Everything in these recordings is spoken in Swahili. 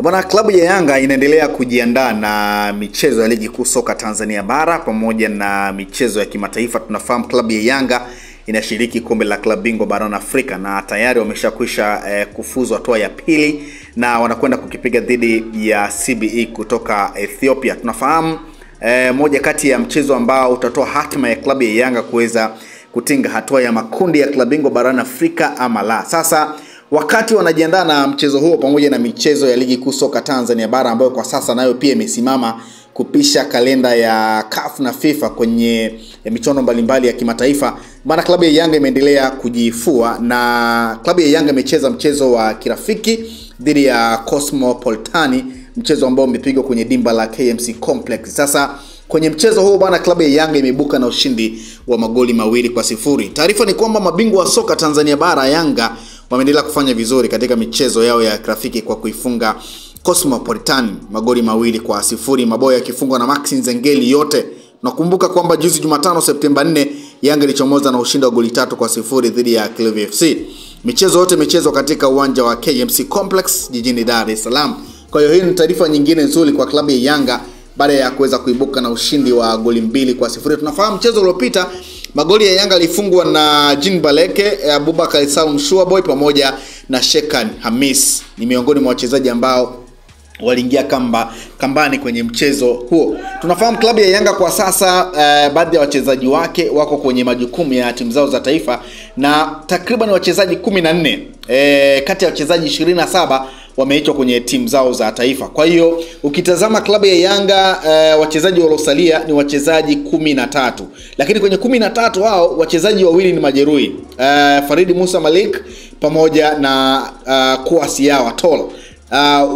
Bwana, klabu ya Yanga inaendelea kujiandaa na michezo ya ligi kuu soka Tanzania bara pamoja na michezo ya kimataifa. Tunafahamu klabu ya Yanga inashiriki kombe la klabu bingwa barani Afrika na tayari wameshakwisha eh, kufuzu hatua ya pili na wanakwenda kukipiga dhidi ya CBE kutoka Ethiopia. Tunafahamu eh, moja kati ya mchezo ambao utatoa hatima ya klabu ya Yanga kuweza kutinga hatua ya makundi ya klabu bingwa barani Afrika ama la. Sasa wakati wanajiandaa na mchezo huo pamoja na michezo ya ligi kuu soka Tanzania bara ambayo kwa sasa nayo pia imesimama kupisha kalenda ya CAF na FIFA kwenye michuano mbalimbali ya kimataifa, maana klabu ya Yanga imeendelea kujifua na klabu ya Yanga imecheza mchezo wa kirafiki dhidi ya Cosmopolitani, mchezo ambao umepigwa kwenye dimba la KMC Complex. Sasa kwenye mchezo huo bwana, klabu ya Yanga imeibuka na ushindi wa magoli mawili kwa sifuri. Taarifa ni kwamba mabingwa wa soka Tanzania bara Yanga wameendelea kufanya vizuri katika michezo yao ya kirafiki kwa kuifunga Cosmopolitan magoli mawili kwa sifuri, mabao yakifungwa na Maxi Nzengeli yote. Nakumbuka kwamba juzi Jumatano Septemba 4 Yanga ilichomoza na ushindi wa goli tatu kwa sifuri dhidi ya Kilevi FC. Michezo yote imechezwa katika uwanja wa KMC Complex jijini Dar es Salaam. Kwa hiyo hii ni taarifa nyingine nzuri kwa klabu ya Yanga baada ya kuweza kuibuka na ushindi wa goli mbili kwa sifuri. Tunafahamu mchezo uliopita magoli ya Yanga alifungwa na Jean Baleke, Abubakar Salum Shuaboy pamoja na Shekan Hamis. Ni miongoni mwa wachezaji ambao waliingia kamba kambani kwenye mchezo huo. Tunafahamu klabu ya Yanga kwa sasa uh, baadhi ya wachezaji wake wako kwenye majukumu ya timu zao za taifa na takriban wachezaji kumi na nne eh, kati ya wachezaji 27 wameitwa kwenye timu zao za taifa. Kwa hiyo ukitazama klabu ya Yanga uh, wachezaji waliosalia ni wachezaji kumi na tatu, lakini kwenye kumi na tatu hao wachezaji wawili ni majeruhi uh, Faridi Musa Malik pamoja na uh, Kuasi Yawa Tola. Uh,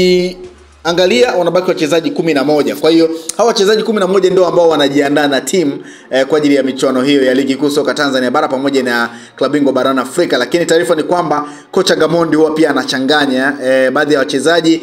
ukiangalia wanabaki wachezaji kumi na moja. Kwa hiyo hawa wachezaji kumi na moja ndio ambao wanajiandaa na timu eh, kwa ajili ya michuano hiyo ya ligi kuu soka Tanzania bara pamoja na klabu bingwa barani Afrika. Lakini taarifa ni kwamba kocha Gamondi huwa pia anachanganya eh, baadhi ya wachezaji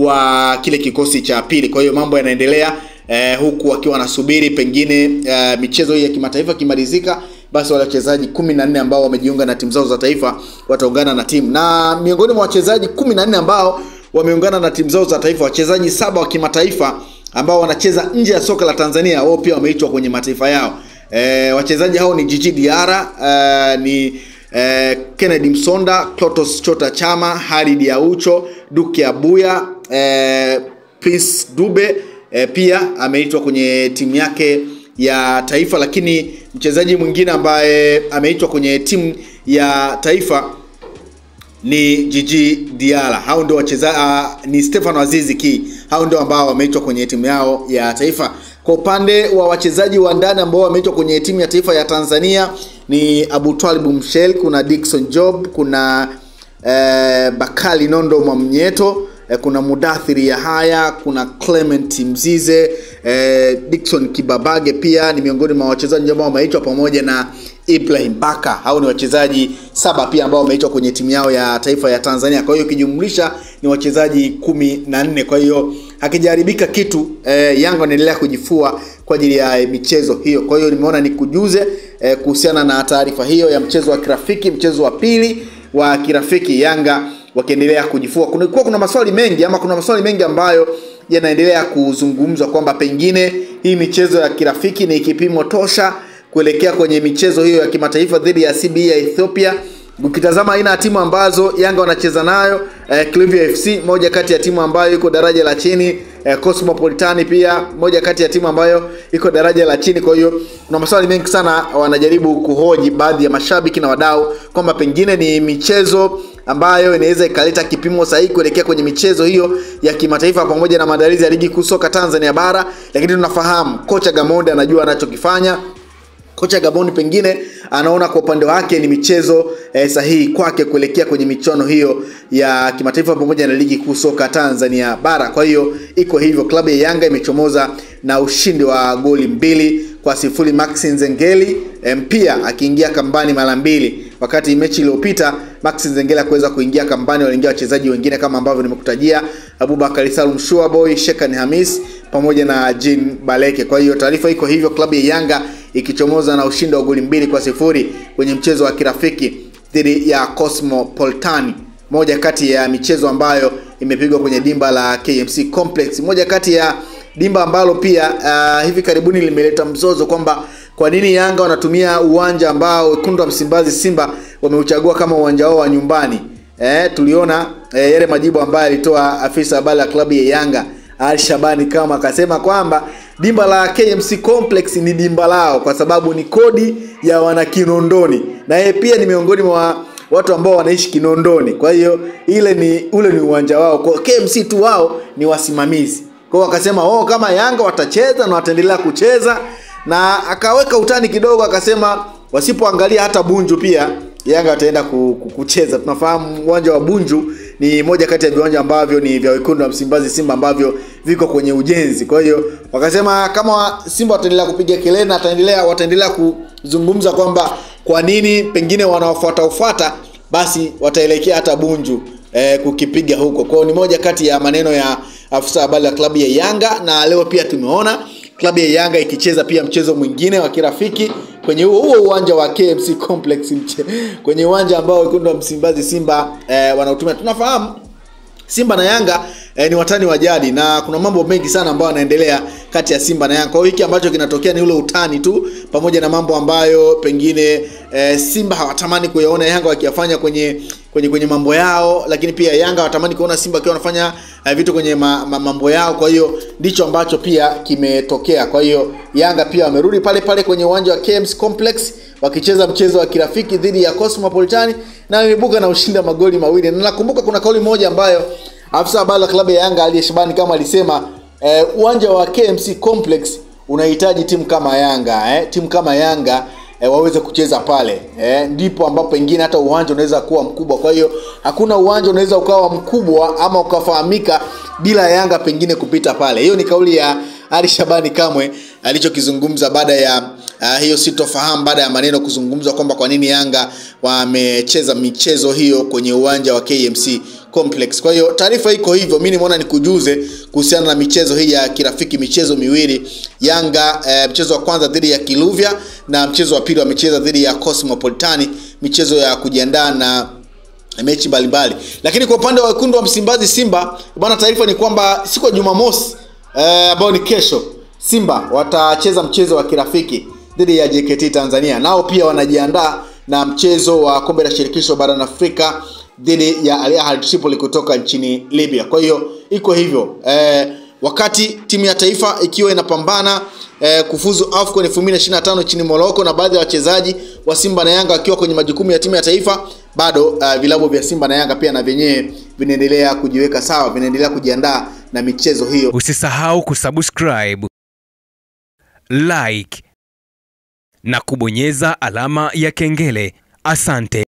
wa kile kikosi cha pili. Kwa hiyo mambo yanaendelea eh, huku wakiwa wanasubiri pengine eh, michezo hii ya kimataifa kimalizika basi wale wachezaji kumi na nne ambao wamejiunga na timu zao za taifa wataungana na timu na miongoni mwa wachezaji kumi na nne ambao wameungana na timu zao za taifa, wachezaji saba wa kimataifa ambao wanacheza nje ya soka la Tanzania, wao pia wameitwa kwenye mataifa yao. E, wachezaji hao ni Jiji Diara, e, ni e, Kennedy Msonda, Clotos Chota Chama, Halid Aucho, Duke Abuya, e, Prince Dube e, pia ameitwa kwenye timu yake ya taifa, lakini mchezaji mwingine ambaye ameitwa kwenye timu ya taifa ni Jiji Diala. Hao ndio wachezaji uh, ni Stefano Azizi Ki. Hao ndio ambao wameitwa kwenye timu yao ya taifa. Kwa upande wa wachezaji wa ndani ambao wameitwa kwenye timu ya taifa ya Tanzania ni Abu Twalib Mshel, kuna Dickson Job, kuna eh, Bakali Nondo Mwamnyeto eh, kuna Mudathiri Yahaya, kuna Clement Mzize, eh, Dickson Kibabage pia ni miongoni mwa wachezaji ambao wameitwa pamoja na Ibrahim Baka. Hao ni wachezaji saba pia ambao wameitwa kwenye timu yao ya taifa ya Tanzania. Kwa hiyo ukijumlisha ni wachezaji kumi na nne. Kwa hiyo hakijaharibika kitu eh, Yanga wanaendelea kujifua kwa ajili ya michezo hiyo. Kwa hiyo nimeona nikujuze eh, kuhusiana na taarifa hiyo ya mchezo wa kirafiki, mchezo wa pili wa kirafiki Yanga wakiendelea kujifua. Kulikuwa kuna maswali mengi ama kuna maswali mengi ambayo yanaendelea kuzungumzwa kwamba pengine hii michezo ya kirafiki ni kipimo tosha kuelekea kwenye michezo hiyo ya kimataifa dhidi ya CBE ya Ethiopia. Ukitazama aina ya timu ambazo Yanga wanacheza nayo eh, Clivia FC moja kati ya timu ambayo iko daraja la chini eh, Cosmopolitani pia moja kati ya timu ambayo iko daraja la chini. Kwa hiyo kuna maswali mengi sana wanajaribu kuhoji baadhi ya mashabiki na wadau kwamba pengine ni michezo ambayo inaweza ikaleta kipimo sahihi kuelekea kwenye michezo hiyo ya kimataifa pamoja na maandalizi ya ligi kuu soka Tanzania bara, lakini tunafahamu kocha Gamonde anajua anachokifanya kocha Gaboni pengine anaona kwa upande wake ni michezo eh, sahihi kwake kuelekea kwenye michuano hiyo ya kimataifa pamoja na ligi kuu soka Tanzania bara. Kwa hiyo iko hivyo, klabu ya Yanga imechomoza na ushindi wa goli mbili kwa sifuri. Maxi Nzengeli eh, pia akiingia kambani mara mbili, wakati mechi iliyopita Maxi Nzengeli akuweza kuingia kambani, waliingia wachezaji wengine kama ambavyo nimekutajia, Abubakar Salum Shuaboy, Shekan Hamis pamoja na Jean Baleke. Kwa hiyo taarifa iko hivyo, klabu ya Yanga ikichomoza na ushindi wa goli mbili kwa sifuri kwenye mchezo wa kirafiki dhidi ya Cosmopolitani, moja kati ya michezo ambayo imepigwa kwenye dimba la KMC Complex, moja kati ya dimba ambalo pia uh, hivi karibuni limeleta mzozo kwamba kwa nini Yanga wanatumia uwanja ambao wekundu wa Msimbazi Simba wameuchagua kama uwanja wao wa nyumbani. Eh, tuliona eh, yale majibu ambayo alitoa afisa habari ya klabu ya Yanga Ali Shabani kama akasema kwamba dimba la KMC Complex ni dimba lao kwa sababu ni kodi ya wana Kinondoni, na yeye pia ni miongoni mwa watu ambao wanaishi Kinondoni. Kwa hiyo ile ni ule ni uwanja wao, kwa KMC tu wao ni wasimamizi. Kwa hiyo akasema oh, kama Yanga watacheza na wataendelea kucheza, na akaweka utani kidogo, akasema wasipoangalia hata Bunju pia Yanga wataenda kucheza. Tunafahamu uwanja wa Bunju ni moja kati ya viwanja ambavyo ni vya wekundu wa Msimbazi Simba ambavyo viko kwenye ujenzi. Kwa hiyo wakasema kama Simba wataendelea kupiga kelele na wataendelea wataendelea kuzungumza kwamba kwa nini pengine wanaofuata ufuata, basi wataelekea hata Bunju eh, kukipiga huko. Kwa hiyo ni moja kati ya maneno ya afisa habari ya klabu ya Yanga, na leo pia tumeona klabu ya Yanga ikicheza pia mchezo mwingine wa kirafiki kwenye huo huo uwanja wa KMC Complex mche, kwenye uwanja ambao wekundu wa Msimbazi Simba eh, wanautumia. Tunafahamu Simba na Yanga eh, ni watani wa jadi na kuna mambo mengi sana ambayo yanaendelea kati ya Simba na Yanga. Kwa hiyo hiki ambacho kinatokea ni ule utani tu, pamoja na mambo ambayo pengine eh, Simba hawatamani kuyaona Yanga wakiyafanya kwenye kwenye kwenye mambo yao, lakini pia Yanga hawatamani kuona Simba akiwa wanafanya eh, vitu kwenye ma, ma, mambo yao. Kwa hiyo ndicho ambacho pia kimetokea. Kwa hiyo Yanga pia wamerudi pale pale kwenye uwanja wa KMC Complex wakicheza mchezo wa kirafiki dhidi ya Cosmopolitan na wameibuka na ushindi wa magoli mawili. Na nakumbuka kuna kauli moja ambayo afisa habari wa klabu ya Yanga Ali Shabani kama alisema eh, uwanja wa KMC Complex unahitaji timu kama Yanga eh, timu kama Yanga eh, waweze kucheza pale eh, ndipo ambapo pengine hata uwanja unaweza kuwa mkubwa. Kwa hiyo hakuna uwanja unaweza ukawa mkubwa ama ukafahamika bila Yanga pengine kupita pale. Hiyo ni kauli ya Ali Shabani Kamwe alichokizungumza baada ya uh, hiyo sitofahamu baada ya maneno kuzungumzwa kwamba kwa nini Yanga wamecheza michezo hiyo kwenye uwanja wa KMC Complex. Kwa hiyo taarifa iko hivyo, mimi nimeona nikujuze kuhusiana na michezo hii ya kirafiki, michezo miwili Yanga eh, mchezo wa kwanza dhidi ya Kiluvya na mchezo wa pili wamecheza dhidi ya Cosmopolitani, michezo ya kujiandaa na mechi mbalimbali. Lakini kwa upande wa wekundu wa Msimbazi Simba bwana, taarifa ni kwamba siku ya Jumamosi ambayo eh, ni kesho Simba watacheza mchezo wa kirafiki dhidi ya JKT Tanzania. Nao pia wanajiandaa na mchezo wa kombe la shirikisho barani Afrika dhidi ya Al Ahly Tripoli kutoka nchini Libya. Kwa hiyo iko hivyo eh, wakati timu ya taifa ikiwa inapambana eh, kufuzu AFCON 2025 nchini Morocco na baadhi ya wachezaji wa Simba na Yanga wakiwa kwenye majukumu ya timu ya taifa, bado uh, vilabu vya Simba na Yanga pia na vyenyewe vinaendelea kujiweka sawa, vinaendelea kujiandaa na michezo hiyo. Usisahau kusubscribe, like na kubonyeza alama ya kengele. Asante.